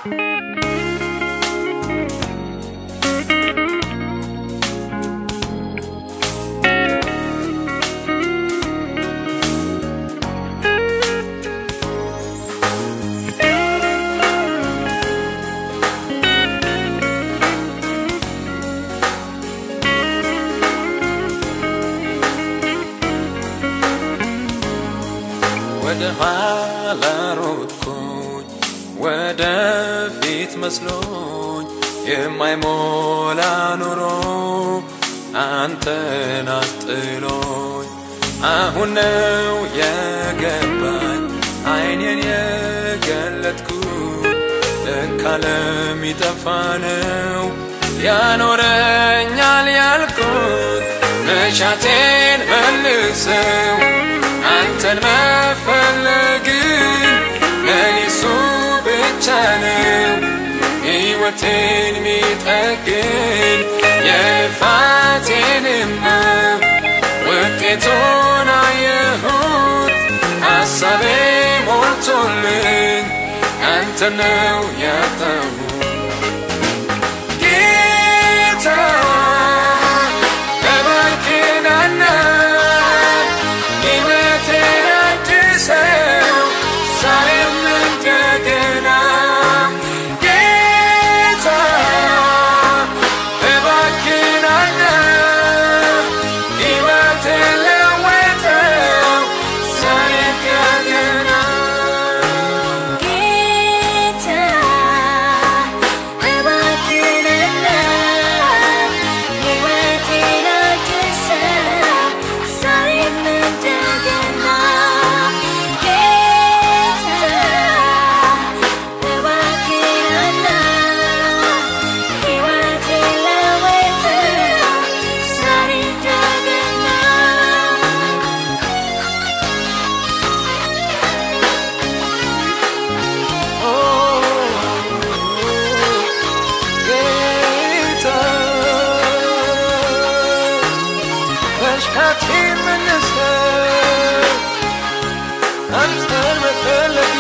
ወደ ኋላ ሮጥኩኝ ወደ ፊት መስሎኝ የማይሞላ ኑሮ አንተን አስጥሎኝ አሁን ነው የገባኝ አይኔን የገለጥኩት ለካ ለሚጠፋ ነው ያኖረኛል ያልኩት መሻቴን መልሰው አንተን መፈለግን ለኔሱ ብቻ ነው ሕይወቴን ሚጠግን የልፋቴንማ ውጤቱን አየሁት ሐሳቤ ሞልቶልኝ አንተ ነው ያጣሁት ጌታ እባክህ ናና ሕይወቴን አድሰው ዛሬም እንደገና ጌታ እባክህ ናና ሕይወቴን ለውጠው ዛሬ እንደገና ጌታ እባክህንና ሕይወቴን አድሰው ዛሬም እንደገና ጌታ እባክህንና ሕይወቴን ለውጠው ዛሬ እንደገና ጌታ መሽካቴን መልሰው አንተን መፈለግ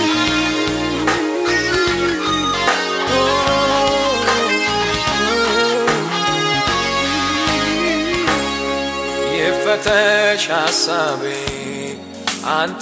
ይፈተሽ ሐሳቤ አንተ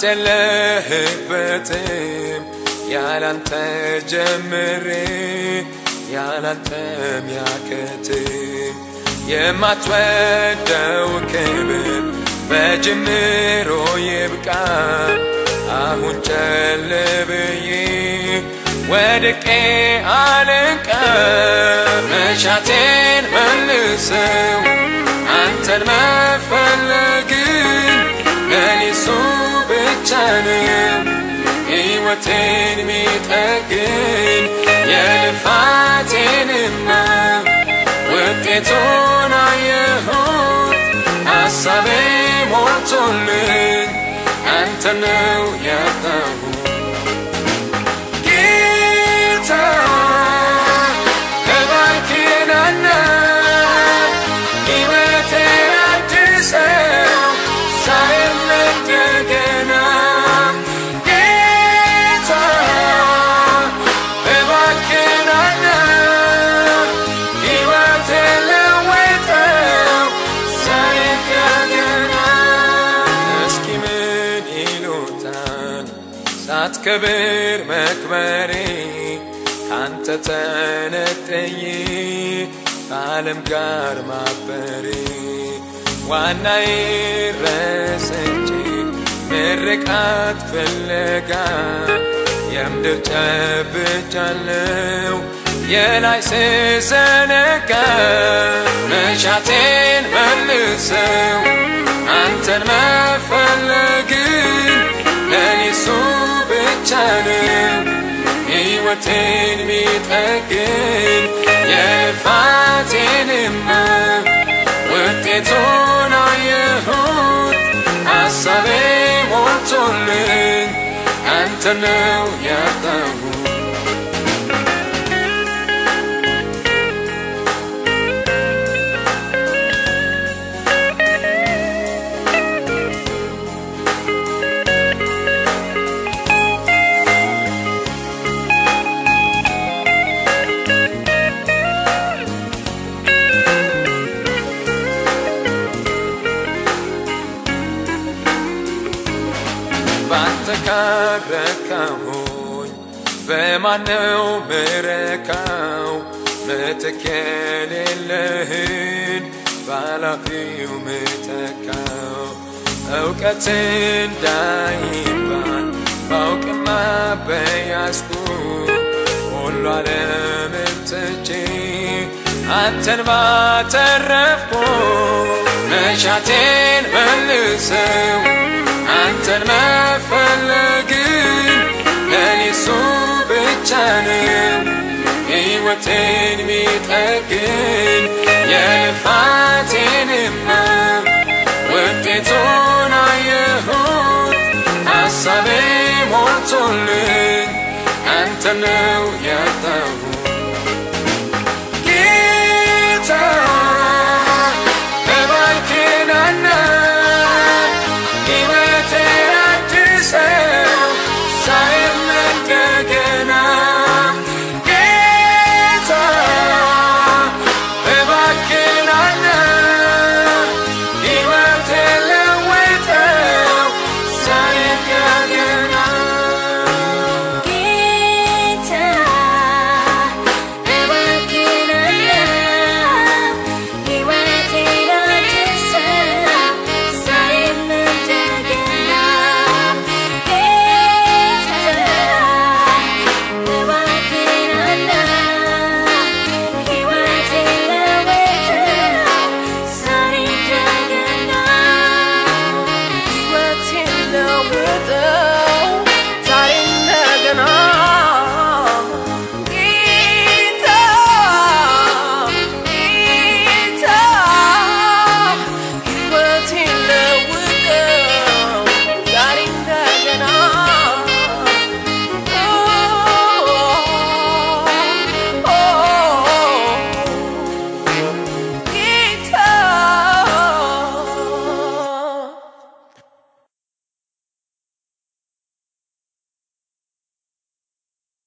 የለህበትም ያላንተ ጀምሬ ያላንተ ሚያከትም የማትወደው ክብር በጅምሮ ይብቃ አሁን ጨልብዬ ወድቄ አልንቀ መሻቴን መልሰው አንተን መፈለግን ለኔሱ ብቻ ነው ሕይወቴን ሚጠግን የልፋቴንማ ውጤቱን አየሁት ሐሳቤ ሞልቶልኝ አንተ ነው ያጣሁት ጌታ እባክህ ናና ሕይወቴን አድሰው ዛሬም እንደገና ጌታ እባክህ ናና ሕይወቴን ለውጠው ዛሬ እንደገና እስኪ ምን ይሉታል ሳትከብር መክበሬ ካንተ ተነጥዬ ከዓለም ጋር ማበሬ ዋናዬ ረስቼ ምርቃት ፍለጋ የምድር ጨብጫለው የላይ ስዘነጋ መሻቴን መልሰው አንተን መፈለግን ለኔሱ ብቻ ነው ሕይወቴን ሚጠግን የልፋቴንማ ውጤቱን አየሁት ሐሳቤ ሞልቶልኝ አንተ ነው ያጣሁት በማነው ምረካው ምትክ የሌለህን ባላፊው ምተካው እውቀት እንዳይባል ባውቅማ በያዝኩ ሁሉ ዓለምን ትቼ አንተን ባተረፍኩ መሻቴን መልሰው አንተን መፈለግን ለኔሱ ብቻ ነው ሕይወቴን ሚጠግን የልፋቴንማ ውጤቱን አየሁት ሐሳቤ ሞልቶልኝ አንተ ነው ያጣሁት